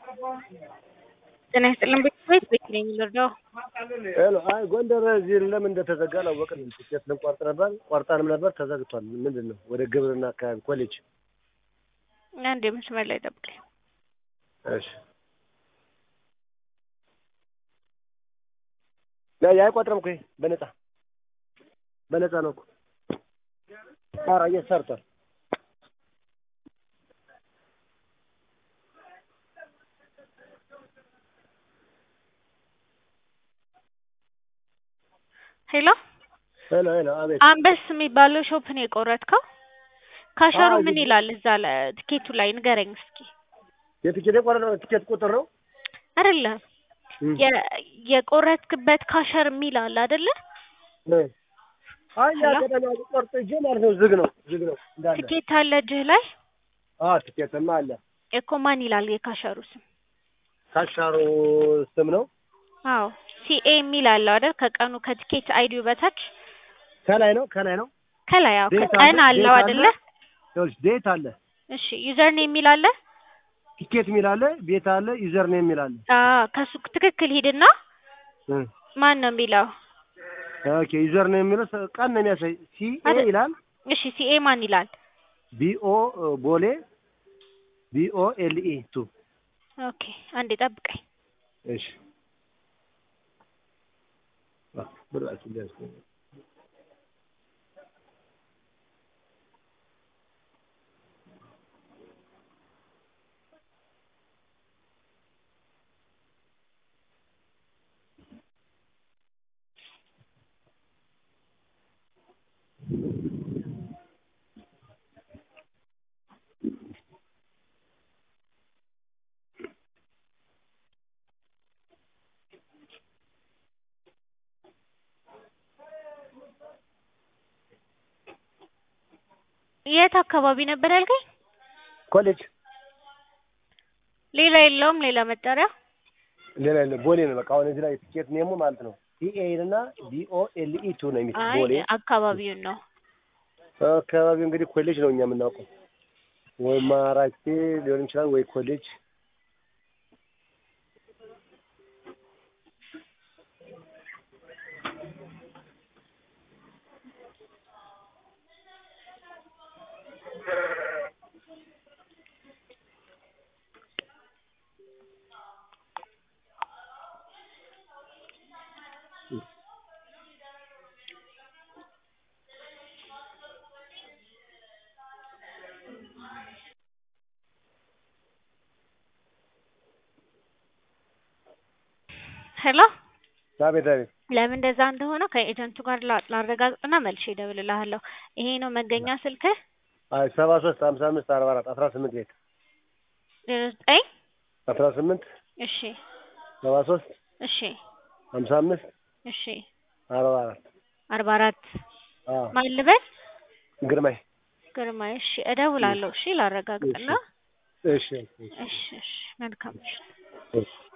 ጤና ይስጥልን ቤተሰቦች ቤት ነኝ ልርዳው? ሄሎ አይ ጎንደር እዚህ ለምን እንደተዘጋ አላወቅንም። ትኬት ልንቆርጥ ነበር ቆርጠንም ነበር ተዘግቷል። ምንድን ነው ወደ ግብርና አካባቢ ኮሌጅ። አንድ መስመር ላይ ጠብቀኝ። እሺ ያ አይቆጥርም እኮ ይሄ በነፃ በነፃ ነው እኮ ኧረ እየሰርቷል ሄሎ ሄሎ ሄሎ አቤት አንበስ የሚባለው ሾፕ ነው የቆረጥከው? ካሸሩ አዎ፣ ምን እዚህ- ይላል እዛ ላይ ትኬቱ ላይ ንገረኝ እስኪ። የትኬት የቆረጠው ትኬት ቁጥር ነው አይደለም እም። የ- የቆረጥክበት ካሸር የሚል አለ አይደለ? እ። አይ ያ ሄሎ? ገደማ ቆርጥ እጄ ማለት ነው ዝግ ነው ዝግ ነው እንዳለ ትኬት አለ እጅህ ላይ አዎ ትኬትማ አለ እኮ ማን ይላል የካሸሩ ስም? ካሻሩ ስም ነው አዎ ሲኤ የሚል አለው አይደል? ከቀኑ ከትኬት አይዲው በታች ከላይ ነው ከላይ ነው ከላይ አዎ ዴት ቀን አለ፣ አለው ዴት አይደለ? ይኸውልሽ ዴት አለ እሺ ዩዘር ኔም የሚል አለ? ቲኬት የሚል አለ ቤት አለ ዩዘር ኔም የሚል አለ አዎ ከሱ ትክክል ሂድና እ። ማን ነው የሚለው? ኦኬ ዩዘር ኔም የሚለው ሰ- ቀን ነው የሚያሳይ ሲኤ አይደል? ይላል እሺ ሲኤ ማን ይላል? ቢኦ ቦሌ ቢኦ ኤልኢ ቱ ኦኬ አንዴ ጠብቀኝ። እሺ አ ብራችሁ ደስ የት አካባቢ ነበር ያልከኝ? ኮሌጅ ሌላ የለውም ሌላ መጠሪያ? ሌላ የለ ቦሌ ነው በቃ አሁን እዚህ ላይ ቲኬት ኔሙ ማለት ነው ሲኤ እና ቢኦ ኤልኢ ቱ ነው የሚል አይ ቦሌ አካባቢውን ነው። አካባቢው እንግዲህ ኮሌጅ ነው እኛ የምናውቀው ወይ ማራኪ ሊሆን ይችላል ወይ ኮሌጅ ሄሎ አቤት አቤት ለምን እንደዛ እንደሆነ ከኤጀንቱ ጋር ላ- ላረጋግጥና መልሼ እደውልልሃለሁ። ይሄ ነው መገኛ ስልክህ? አይ ሰባ ሶስት ሀምሳ አምስት አርባ አራት አስራ ስምንት ቤት ዜሮ ዘጠኝ አስራ ስምንት እሺ ሰባ ሶስት እሺ ሀምሳ አምስት እሺ አርባ አራት አርባ አራት አዎ ማን ልበል? ግርማይ ግርማ እሺ እደውላለሁ። እሺ ላረጋግጥና እሺ እሺ እሺ እሺ መልካም እሺ እሺ